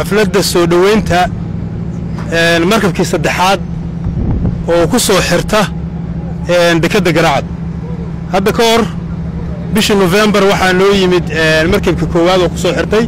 xafladda soo dhoweynta markabkii saddexaad oo ku soo xirta dekedda garacad hadda ka hor bishii nofembar waxaa noo yimid markabkii koowaad oo ku soo xirtay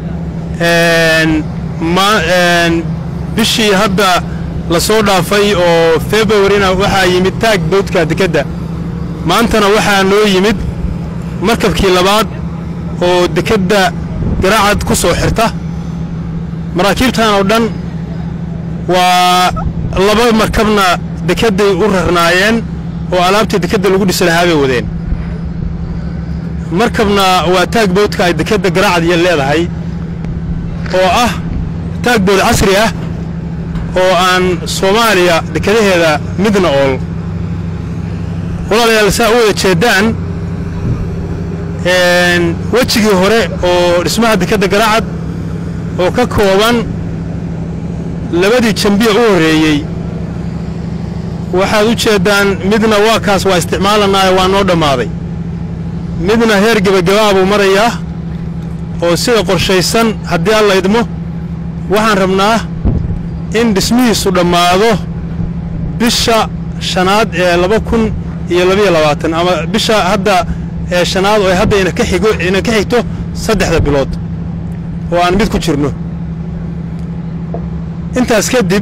bishii hadda la soo dhaafay oo februarina waxaa yimid taag boodka dekedda maantana waxaa noo yimid markabkii labaad oo dekedda garacad ku soo xirta maraakiibtan oo dhan waa laba markabna dekedday u rarnaayeen oo alaabtii dekedda lagu dhisi lahaa bay wadeen markabna waa taagboodka ay dekedda garacad iyo leedahay oo ah taagbood casri ah oo aan soomaaliya dekadaheeda midna ool walaalayaal saa u wada jeeddaan wejigii hore oo dhismaha dekedda garacad oo ka kooban labadii jambiya u horreeyey waxaad u jeeddaan midna waa kaas waa isticmaalanaayo waa noo dhammaaday midna heer gebagabaa buu marayaa oo sida qorshaysan haddii alla idmo waxaan rabnaa in dhismihiisu dhammaado bisha shanaad ee laba kun iyo labayo labaatan ama bisha hadda ee shanaad oo hadda ina ka xigo ina ka xigto saddexda bilood oo aan mid ku jirno intaas kadib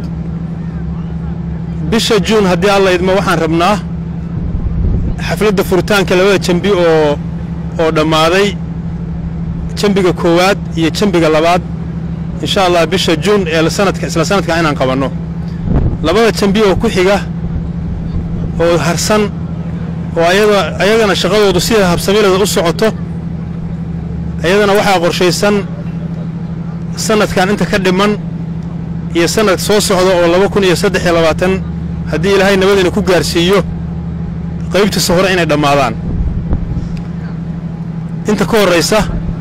bisha juun haddii alla idmo waxaan rabnaa xafladda furitaanka labada jambi oo oo dhammaaday jambiga koowaad iyo jambiga labaad insha allah bisha juun ee sanadka isla sanadka inaan qabanno labada jambi oo ku xiga oo harsan oo ayada ayagana shaqadoodu sida habsamileeda u socoto ayadana waxaa qorshaysan sanadkan inta ka dhiman iyo sanad soo socda oo laba kun iyo saddex iyo labaatan haddii ilaahay nabadina ku gaarsiiyo qaybtiisa hore inay dhammaadaan inta ka horraysa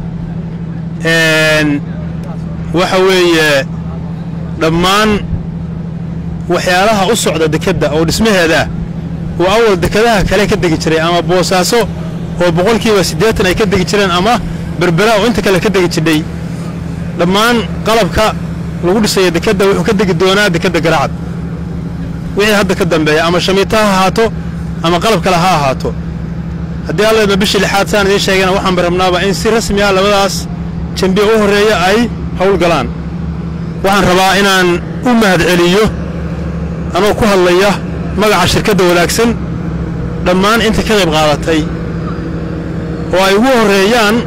waxa weeye dhammaan waxyaalaha u socda dekedda oo dhismaheedaa oo awal dekadaha kale ka degi jiray ama boosaaso oo boqolkiiba siddeetan ay ka degi jireen ama berbera oo inta kale ka degi jidhay dhammaan qalabka lagu dhisaya dekedda wuxuu ka degi doonaa dekedda garacad wixii hadda ka dambeeya ama shamiita ha ahaato ama qalab kale ha ahaato haddii allaydma bishii lixaad saan idiin sheegana waxaanba rabnaaba in si rasmi ah labadaas jambiya u horreeya ay hawl galaan waxaan rabaa inaan u mahadceliyo anoo ku hadlaya magaca shirkadda wanaagsan dhammaan inta ka qayb qaadatay oo ay ugu horreeyaan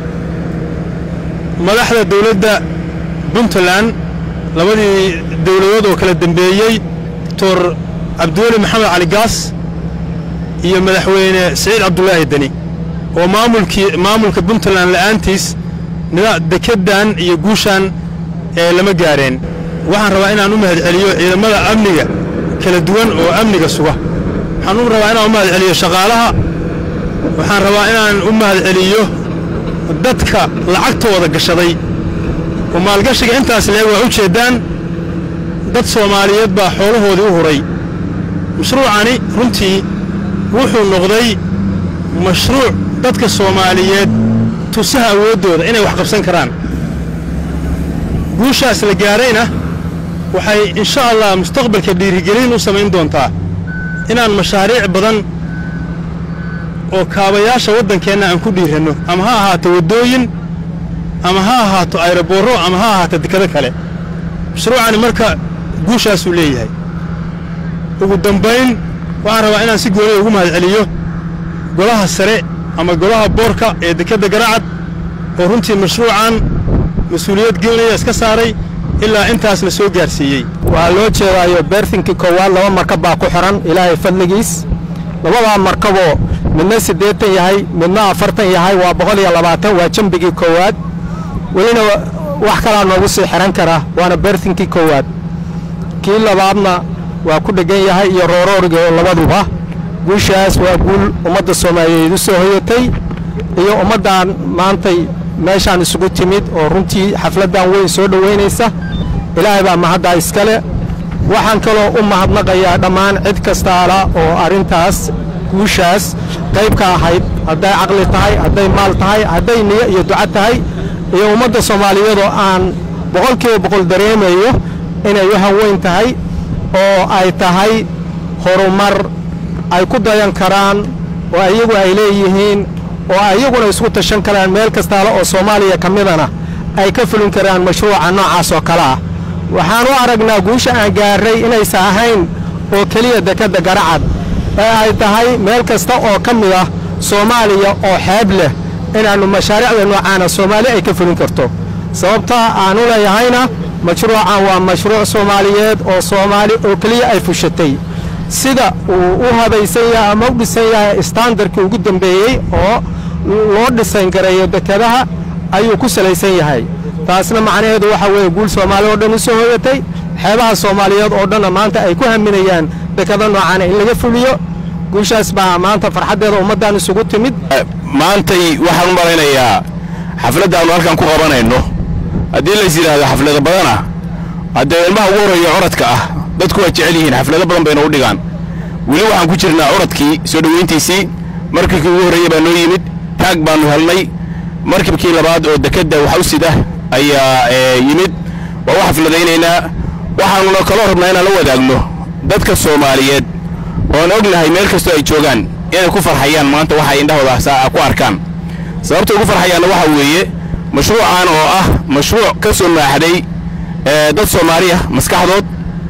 madaxda dawladda puntland labadii dawladood oo kala dembeeyey doctor cabdiweli maxamed cali gaas iyo madaxweyne siciid cabdulaahi deni oo maamulkii maamulka puntland la'aantiis dekeddan iyo guushan ee lama gaareen waxaan rabaa inaan u mahadceliyo ciidamada amniga kala duwan oo amniga suga waxaan u rabaa inaan u mahadceliyo shaqaalaha waxaan rabaa inaan u mahadceliyo dadka lacagtooda gashaday oo maalgashiga intaas leeg waa u jeeddaan dad soomaaliyeed baa xoolahoodii u huray mashruucani runtii wuxuu noqday mashruuc dadka soomaaliyeed tusaha awooddooda inay wax qabsan karaan guushaas la gaarayna waxay insha allah mustaqbalka dhiirigelin u samayn doontaa inaan mashaariic badan oo kaabayaasha waddankeenna aan ku dhiiranno ama ha ahaato waddooyin ama ha ahaato ayroboorro ama ha ahaato dekado kale mashruucani marka guushaasuu leeyahay ugu dambayn waxaan rabaa inaan si gooniya ugu mahadceliyo golaha sare ama golaha boorka ee dekedda garacad oo runtii mashruucan mas-uuliyad gooniya iska saaray ilaa intaas la soo gaarsiiyey waxaa loo jeedaayo beerfinkii koowaad laba markab baa ku xidhan ilaahay fadligiis labadaa markaboo midna siddeetan yahay midna afartan yahay waa boqol iyo labaatan waa jembigii koowaad welina wax kalaa noogu sii xidhan kara waana beerfinkii koowaad kii labaadna waa ku dheggan yahay iyo roorooriga oo labaduba guushaas waa guul ummadda soomaaliyeed u soo hoyatay iyo ummaddan maantay meeshaan isugu timid oo runtii xafladdan weyn soo dhowaynaysa ilaahay baa mahaddaa iskale waxaan kaloo u mahadnaqayaa dhammaan cid kastaala oo arrintaas guushaas qayb ka ahayd hadday caqli tahay hadday maal tahay hadday niyo iyo duca tahay iyo ummadda soomaaliyeed oo aan boqolkiiba boqol dareemayo inay u hanweyn tahay oo ay tahay horumar ay ku dayan karaan oo iyagu ay leeyihiin oo ayaguna isku tashan karaan meel kastaale oo soomaaliya ka midana ay ka fulin karaan mashruuca noocaas oo kale ah waxaan u aragnaa guusha aan gaarray inaysan ahayn oo keliya dekedda garacad ee ay tahay meel kasta oo ka mid ah soomaaliya oo xeeb leh inaannu mashaariicda noocaana soomaali ay ka fulin karto sababta aanu leeyahayna mashruucan waa mashruuc soomaaliyeed oo soomaali oo keliya ay fushatay sida uu u habaysan yahay ama u dhisan yahay standarkii ugu dambeeyey oo loo dhisan gareeyo dekedaha ayuu ku salaysan yahay taasna macnaheedu waxa weeye guul soomaali oo dhan u soo hoyatay xeebaha soomaaliyeed oo dhanna maanta ay ku haminayaan dekado noocaana in laga fuliyo guushaas baa maanta farxaddeeda ummaddan isugu timid maantay waxaan u malaynayaa xafladda aanu halkan ku qabanayno haddii lays yidhaahdo xaflado badana haddee ilmaha ugu horreeya curadka ah dadku waa jecel yihiin xaflado badan bayna u dhigaan weli waxaan ku jirnaa curadkii soo dhoweyntiisii markibkii ugu horreeya baa noo yimid taag baannu helnay markibkii labaad oo dekedda wax u sida ayaa yimid waa u xafladaynaynaa waxaanuna kaloo rabnaa inaan la wadaagno dadka soomaaliyeed oon ognahay meel kastoo ay joogaan inay ku farxayaan maanta waxay indhahooda ku arkaan sababta ugu farxayaanna waxa weeye mashruucan oo ah mashruuc ka soo maaxday dad soomaali ah maskaxdood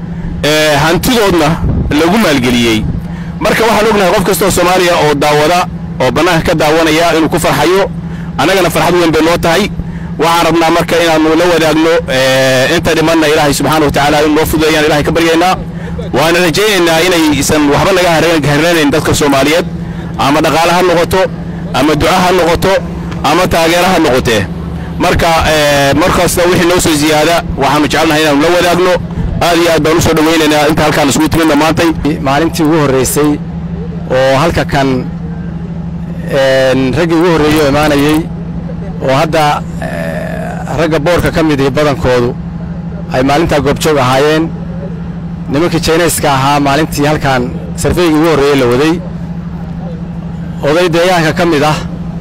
hantidoodna lagu maalgeliyey marka waxaan ognahay qof kastoo soomaaliya oo daawada oo bannaanka ka daawanaya inuu ku farxayo annagana farxad weyn bay noo tahay waxaan rabnaa marka inaannu la wadaagno inta dhimanna ilaahay subxaana wa tacaala inu noo fududeeyaan ilahay ka baryaynaa waana rajaynaynaa inaysan waxba naga harranayn dadka soomaaliyeed ama dhaqaale ha noqoto ama duca ha noqoto ama taageero ha noqotee marka markasta wixii noo soo ziyaada waxaannu jecelnahay inaannu la wadaagno aad iyo aad baan u soo dhowaynaynaa inta halkaan isugu timidna maantay maalintii ugu horraysay oo halka kan raggii ugu horreeyey oo imaanayey oo hadda ragga boorka ka mid ihi badankoodu ay maalintaa goobjoog ahaayeen nimankii jaynayska ahaa maalintii halkan sarfeygii ugu horreeyey la waday oday deegaanka ka mid ah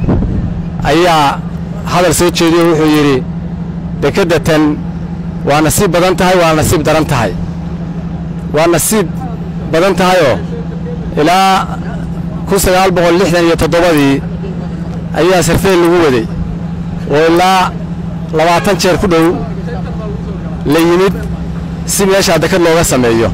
ayaa hadal soo jeediyo wuxuu yidhi dekedda tan waa nasiib badan tahay waa nasiib daran tahay waa nasiib badan tahayoo ilaa kun sagaal boqol lixdan iyo toddobadii ayaa sarfey lagu waday oo ilaa labaatan jeer ku dhow la yimid si meeshaa dekad looga sameeyo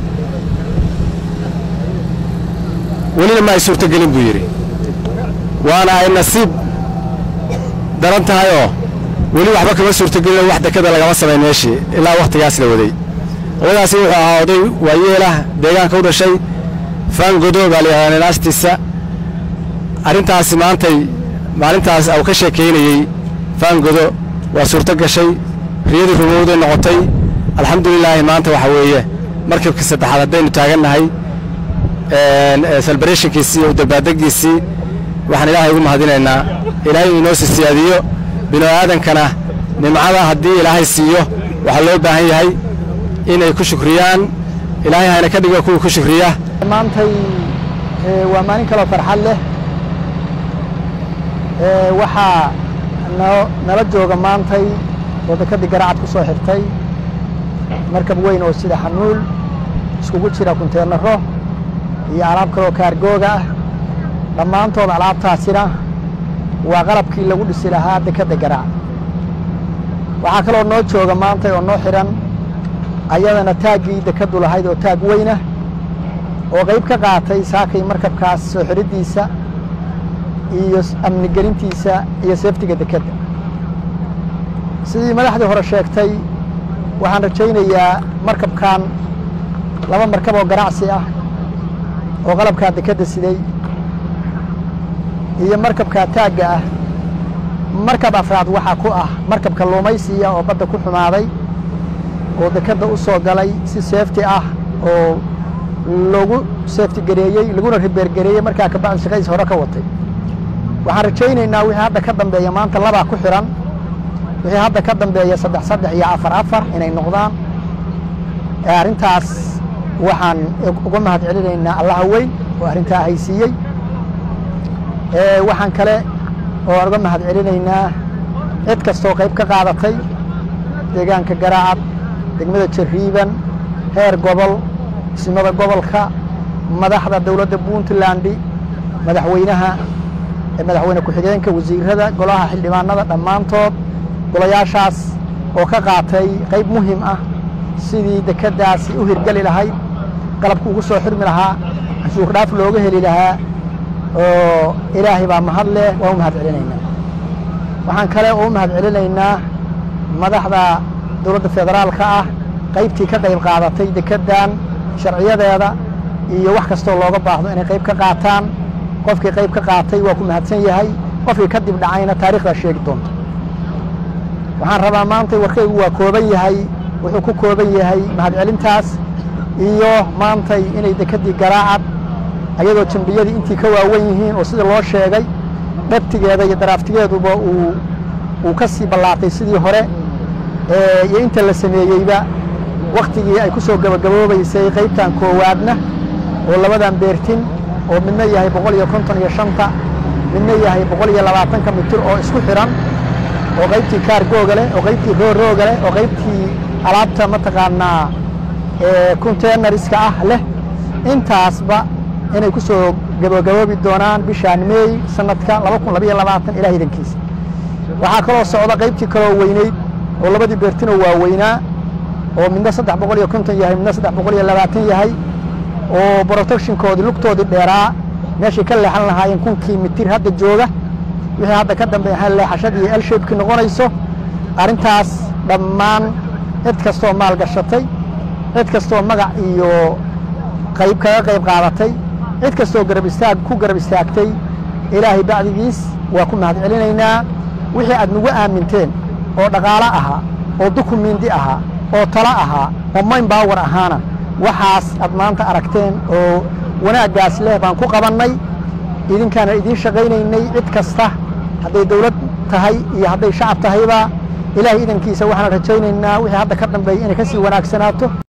welina ma ay suurtogelin buu yidhi waana ay nasiib daran tahayoo weli waxba kama suurtogelin wax dekada lagama samayn meeshii ilaa wakhtigaas la waday odagaasi wuxuu ahaa oday waayeelah deegaanka u dhashay faangodo baa la yidhahdaa ninaastiisa arrintaasi maantay maalintaas uu ka sheekaynayey faangodo waa suurto gashay riyadii rumowday noqotay alxamdulilaahi maanta waxa weeye markibkii saddexaad haddaynu taagannahay celebarationkiisii iyo dabbaadeggiisii waxaan ilaahay ugu mahadinaynaa ilaahay uu inoo sii siyaadiyo binu aadankana nimcada haddii ilaahay siiyo waxaa loo baahan yahay inay ku shukriyaan ilaahay hayna ka dhigo kuwii ku shukriya maantay waa maalin kaloo farxad leh waxaa nala jooga maantay oo dekedii garacad ku soo xirtay markab weyn oo sida xanuul iskugu jira kunteenaro iyo alaab kaloo kaargooga ah dhammaantood alaabtaasina waa qalabkii lagu dhisi lahaa dekedda garacad waxaa kaloo noo jooga maantay oo noo xidhan ayadana taaggii dekeddu lahayd oo taag weynah oo qayb ka qaatay saakay markabkaas soo xidhiddiisa iyo amnigelintiisa iyo seeftiga dekedda sidii madaxdii hore sheegtay waxaan rajaynayaa markabkan laba markab oo ganacsi ah oo qalabkaa dekedda siday iyo markabkaa taagga ah markab afraad waxaa ku ah markab kalluumaysiya oo badda ku xumaaday oo dekedda u soo galay si seefti ah oo lagu seefti gareeyey laguna ribeergareeyey markaa kabacdi shaqadiis hore ka watay waxaan rajaynaynaa wixii hadda ka dambeeya maanta labaa ku xidhan wixii hadda ka dambeeya saddex saddex iyo afar afar inay noqdaan arrintaas waxaan uga mahad celinaynaa allaha weyn oo arrintaa haysiiyey waxaan kale oo aan uga mahad celinaynaa cid kastoo qayb ka qaadatay deegaanka garaacad degmada jariiban heer gobol isimada gobolka madaxda dowladda puntland madaxweynaha madaxweyne ku-xigeenka wasiirada golaha xildhibaanada dhammaantood golayaashaas oo ka qaatay qayb muhim ah sidii dekeddaasi u hirgeli lahayd qalabku ugu soo xirmi lahaa canshuur dhaaf looga heli lahaa oo ilaahay baa mahad leh waa u mahad celinaynaa waxaan kale oo u mahad celinaynaa madaxda dowladda federaalka ah qaybtii ka qayb qaadatay dekeddan sharciyadeeda iyo wax kastoo looga baahdo inay qayb ka qaataan qofkii qayb ka qaatay waa ku mahadsan yahay qofkii ka dib dhacayna taarikhdaa sheegi doonta waxaan rabaa maanta warkaygu waa kooban yahay wuxuu ku kooban yahay mahadcelintaas iyo maantay inay dekeddii garaacad ayadoo jambiyadii intii ka waawan yihiin oo sidii loo sheegay dhabtigeeda iyo daraaftigeeduba uu uu ka sii ballaatay sidii hore iyo inta la sameeyeyba wakhtigii ay ku soo gabagaboobaysay qaybtan koowaadna oo labadan beertin oo midna yahay boqol iyo konton iyo shanta midna yahay boqol iyo labaatanka mitir oo isku xidhan oo qaybtii kaargooga leh oo qaybtii roorooga leh oo qaybtii alaabta mataqaanaa containerska ah leh intaasba inay ku soo gabagaboobi doonaan bishaan meey sanadka laba kun labaiyo labaatan ilaah idankiisa waxaa kaloo socda qaybtii kaloo weyneyd oo labadii beertinoo waaweynaa oo midna saddex boqol iyo konton yahay midna saddex boqol iyo labaatan yahay oo protectionkoodii lugtoodii dheeraa meeshay ka leexan lahaayeen kunkii mitir hadda jooga wixii hadda ka dambeeya leexashadii elshabekii noqonayso arrintaas dhammaan cid kastoo maal gashatay cid kastoo magac iyo qayb kaga qayb qaadatay cid kastoo garab istaag ku garab istaagtay ilaahay bacdigiis waa ku mahad celinaynaa wixii aad nagu aaminteen oo dhaqaalo ahaa oo dukumindi ahaa oo talo ahaa oo mayn baawar ahaana waxaas aad maanta aragteen oo wanaaggaas leh baan ku qabannay idinkaana idiin shaqaynaynay cid kasta hadday dawlad tahay iyo hadday shacab tahayba ilaahay idankiisa waxaan rajaynaynaa wixii hadda ka dambeeya inay ka sii wanaagsanaato